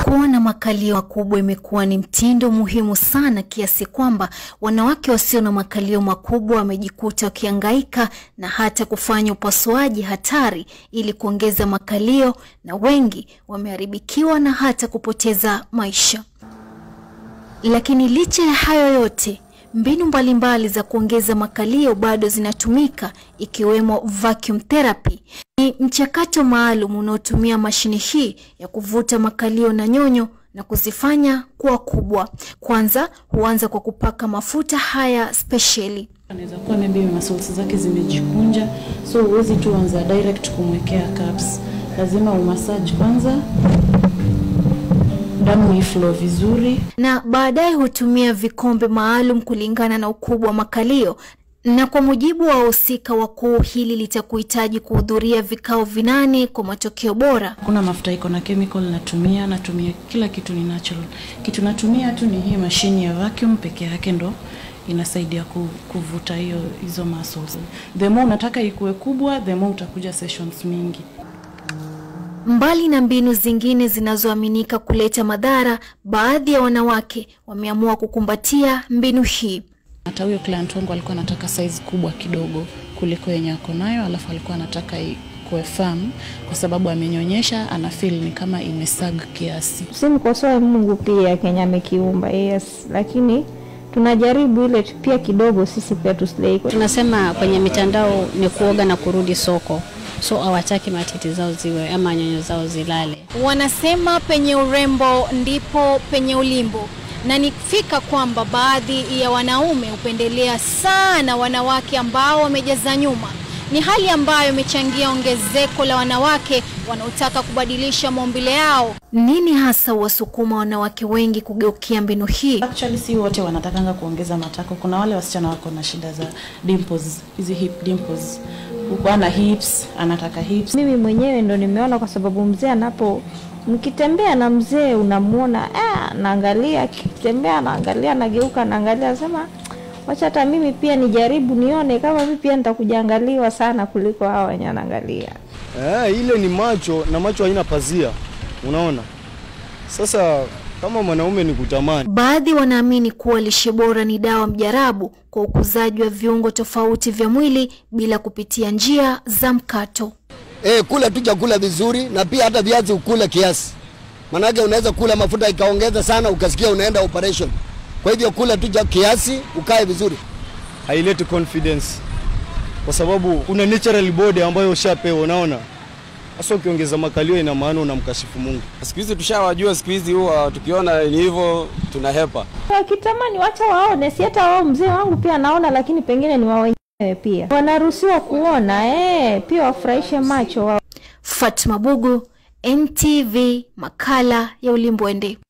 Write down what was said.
Kuwa na makalio makubwa imekuwa ni mtindo muhimu sana kiasi kwamba wanawake wasio na makalio makubwa wamejikuta wakihangaika na hata kufanya upasuaji hatari ili kuongeza makalio, na wengi wameharibikiwa na hata kupoteza maisha. Lakini licha ya hayo yote, mbinu mbalimbali za kuongeza makalio bado zinatumika ikiwemo vacuum therapy. Ni mchakato maalum unaotumia mashine hii ya kuvuta makalio na nyonyo na kuzifanya kuwa kubwa. Kwanza huanza kwa kupaka mafuta haya spesheli. Anaweza kuwa maybe muscles zake zimejikunja, so huwezi tu anza direct kumwekea caps. Lazima umassage kwanza, damu iflow vizuri. na baadaye hutumia vikombe maalum kulingana na ukubwa wa makalio. Na kwa mujibu wa wahusika wakuu, hili litakuhitaji kuhudhuria vikao vinane kwa matokeo bora. Kuna mafuta iko na chemical natumia, natumia kila kitu ni natural. Kitu natumia tu ni hii mashini ya vacuum peke yake ndo inasaidia ku, kuvuta hiyo hizo muscles. The more unataka ikuwe kubwa, the more utakuja sessions mingi. Mbali na mbinu zingine zinazoaminika kuleta madhara, baadhi ya wanawake wameamua kukumbatia mbinu hii. Hata huyo client wangu alikuwa anataka size kubwa kidogo kuliko yenye ako nayo, alafu alikuwa anataka ikuwe firm kwa sababu amenyonyesha, ana feel ni kama imesag kiasi. Simkosoe Mungu pia Kenya amekiumba, yes, lakini tunajaribu ile tu- pia kidogo sisi pia tuslei. Tunasema kwenye mitandao ni kuoga na kurudi soko, so hawataki matiti zao ziwe ama nyonyo zao zilale. Wanasema penye urembo ndipo penye ulimbo, na nifika kwamba baadhi ya wanaume hupendelea sana wanawake ambao wamejaza nyuma. Ni hali ambayo imechangia ongezeko la wanawake wanaotaka kubadilisha maumbile yao. Nini hasa wasukuma wanawake wengi kugeukia mbinu hii? Actually si wote wanatakanga kuongeza matako. Kuna wale wasichana wako na shida za dimples, hizi hip dimples. Huko ana hips, anataka hips. Mimi mwenyewe ndo nimeona, kwa sababu mzee anapo mkitembea na mzee unamwona ah, naangalia akitembea, naangalia, nageuka, naangalia, nasema wacha hata mimi pia nijaribu nione kama mimi pia nitakujaangaliwa sana kuliko hawa wenye anaangalia. Eh, ile ni macho na macho haina pazia, unaona. Sasa kama mwanaume ni kutamani Baadhi wanaamini kuwa lishe bora ni dawa mjarabu kwa ukuzaji wa viungo tofauti vya mwili bila kupitia njia za mkato. Eh, kula tu chakula vizuri na pia hata viazi ukule kiasi. Manake unaweza kula mafuta ikaongeza sana ukasikia unaenda operation. Kwa hivyo kula tu cha kiasi ukae vizuri. haileti confidence, kwa sababu una natural body ambayo ushapewa, unaona. Sasa ukiongeza makalio, ina maana unamkashifu Mungu. Siku hizi tushawajua, siku hizi huwa tukiona ni hivyo tunahepa. Wakitamani wacha waone, si hata wao mzee wangu pia anaona, lakini pengine ni wao wenyewe pia wanaruhusiwa kuona eh, pia wafurahishe macho wao. Fatma Bugu, NTV, makala ya Ulimbwende.